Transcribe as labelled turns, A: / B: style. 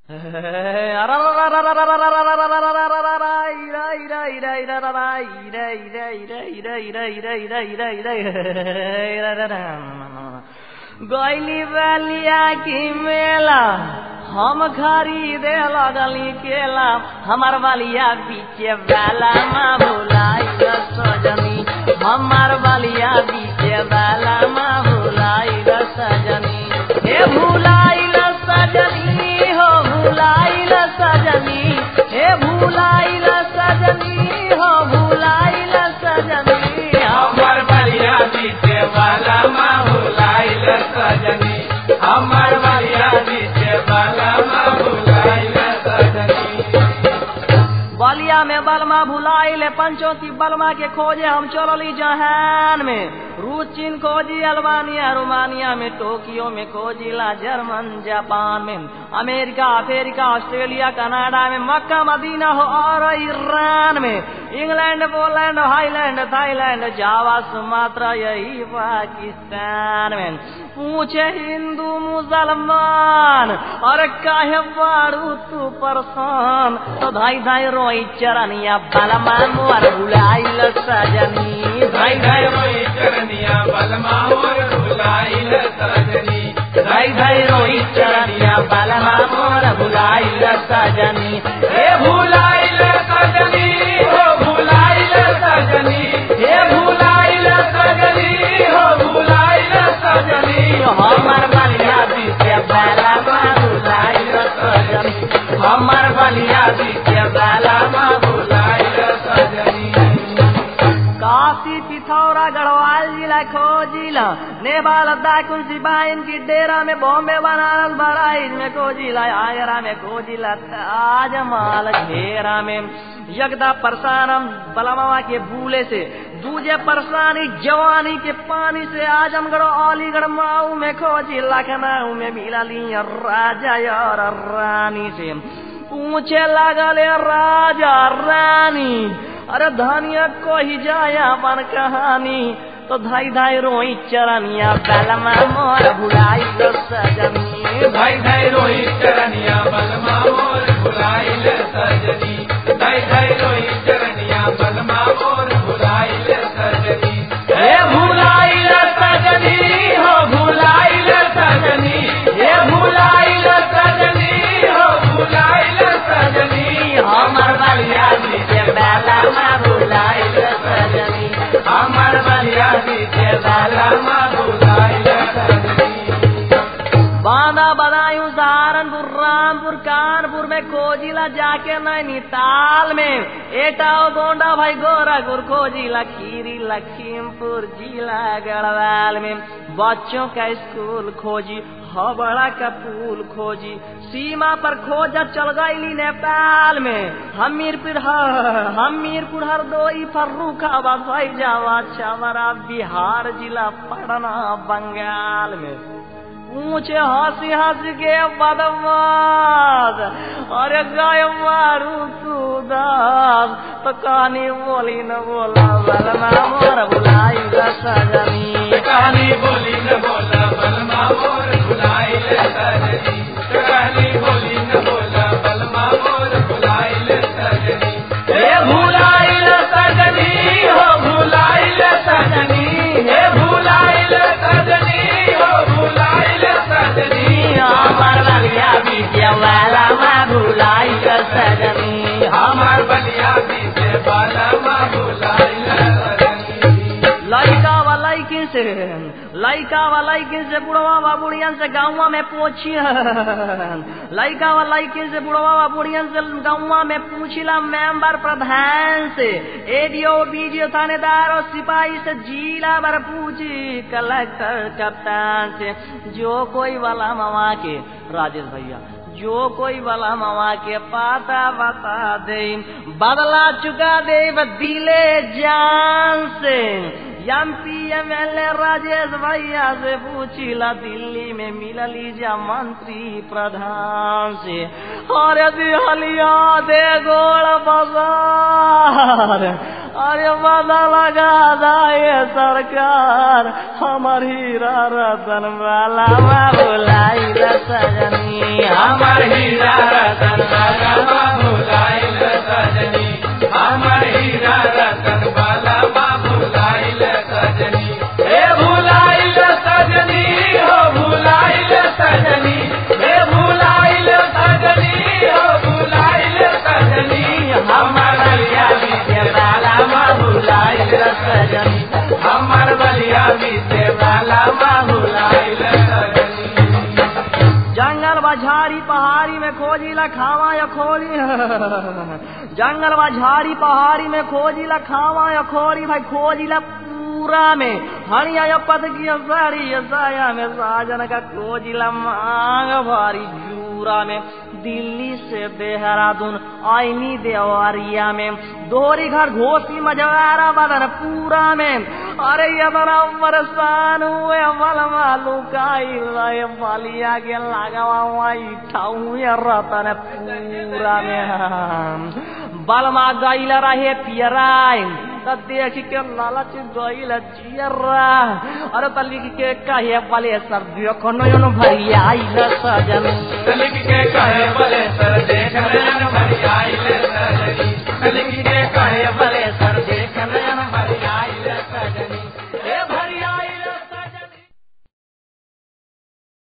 A: गैली बलिया की मेला हम खरीदे लगली केला हमार बलिया बीचे वाला माँ भुलाई सजनी हमार बलिया बीचे वाला माँ भुलाई सजनी हे भुलाई सजनी हो भुलाई सजनी हे भुलाई सजनी हो भुलाई सजनी
B: हमर बलिया बीचे वाला माँ भुलाइल सजनी हमर बलिया बीचे वाला माँ भुलाइल सजनी
A: बलिया में बलमा भुलाइले पंचोती बलमा के खोजे हम चलली जहान में रूस चीन खोजी अल्बानिया रोमानिया में टोक्यो में खोजिला जर्मन जापान में अमेरिका अफ्रीका ऑस्ट्रेलिया कनाडा में मक्का मदीना हो और ईरान में England Poland Highland Thailand Java Sumatra यही पाकिस्तान में पूछे हिंदू मुसलमान और काहे बारू तू परसान तो धाई धाई रोई चरनिया बलमा मोर भुलाइल सजनी
B: भाई भाई रोई चरनिया बलमा मोर भुलाइल सजनी
A: धाई धाई रोई चरनिया बलमा मोर भुलाइल सजनी
B: हे भुलाइल सजनी हो भुलाइल सजनी हे भुलाइल सजनी हो भुलाइल सजनी
A: हमर बलिया बीते बलमा भुलाइल सजनी हमर बलिया बीते बलमा
B: भुलाइल सजनी
A: काशी पिथौरा गढ़वाल जिला खोजिला नेपाल दाकुन सिपाहीन की डेरा में बॉम्बे बनारस बड़ाइज में खोजिला आगरा में खोजिला ताजमहल घेरा में यगदा परसानम बलमावा के बूले से दूजे परसानी जवानी के पानी से आजमगढ़ अलीगढ़ माऊ में खोजी लखनऊ में मिला ली राजा और रानी से पूछे लगले राजा रानी अरे धनिया को ही जाया अपन कहानी तो धाई धाई रोई चरनिया बलमा मोर भुलाई लो सजनी
B: भाई भाई रोई चरनिया बलमा मोर भुलाइल सजनी भाई भाई रोई चरनिया बलमा मोर भुलाइल सजनी हे भुलाइल सजनी हो भुलाइल सजनी हे भुलाइल सजनी हो भुलाइल सजनी
A: हमर बलिया बीचे बलमा भुलाई लो सजनी
B: हमर बलिया बीचे बलमा भुलाइल सजनी
A: बांदा बदायूं सहारनपुर रामपुर कानपुर में खोजिला जाके नैनीताल में एटाओ गोंडा भाई गोरखपुर खोजिला खीरी लखीमपुर जिला गढ़वाल में बच्चों का स्कूल खोजी हबड़ा का पुल खोजी सीमा पर खोजा चल गईली नेपाल में हमीरपुर ह- हमीरपुर हरदोई फर्रुखाबाद फैजाबाद छवरा बिहार जिला पटना बंगाल में ऊंचे हंसी हंस के बदमाश अरे गाय मारू तू दास तो कहानी बोली न बोला बलमा मोर बुलाई सजनी
B: कहानी बोली न बोला बलमा मोर भुलाइल सजनी कहानी बोली न बोला बलमा मोर भुलाइल सजनी हे भुलाइल सजनी हो भुलाइल सजनी हे भुलाइल सजनी हो भुलाइल सजनी
A: हमर बलिया बीजे वाला माँ बुलाई सजनी
B: हमार बलिया बीते बलमा भुलाइल सजनी
A: लइका वा लइकिन से लइका वा लइकिन से बुढ़वा वा बुढ़ियन से गाँवा में पूछियन लइका वा लइकिन से बुढ़वा वा बुढ़ियन से गाँवा में पूछिला मेंबर प्रधान से एडीओ बीडीओ थानेदार और सिपाही से जिला भर पूछी कलेक्टर कप्तान से जो कोई वाला मामा के राजेश भैया जो कोई वाला मामा के पाता बता दे बदला चुका दे दिले जान से M P M L A Rajesh भैया से पूछिला दिल्ली में मिलली जा मंत्री प्रधान से अरे दिहलिया दे गोड़ बाजार अरे बदा लगा दाए सरकार हमर हीरा रतन वाला बुलाई सजनी
B: हमार हीरा
A: जंगल बझारी पहाड़ी में खोजिला खावा या खोरी जंगल बझारी पहाड़ी में खोजिला खावा या खोरी भाई खोजिला पूरा में हणिया या पद की साड़ी या साया में साजन का खोजिला मांग भारी जूरा में दिल्ली से देहरादून आईनी देवरिया में दोहरी घर घोसी मजवारा बदन पूरा में अरे ये बड़ा परेशान हुए मल मालू काई बालिया के लगावा वही ठाऊ ये रतन पूरा में बलमा गईल रहे पियराय त देख के लालच गईल जियरा अरे त लिख के कहे बले सर देखो नयन भरिया आइल सजन
B: लिख के कहे बले सर देख नयन भरी आइल सजनी लिख के कहे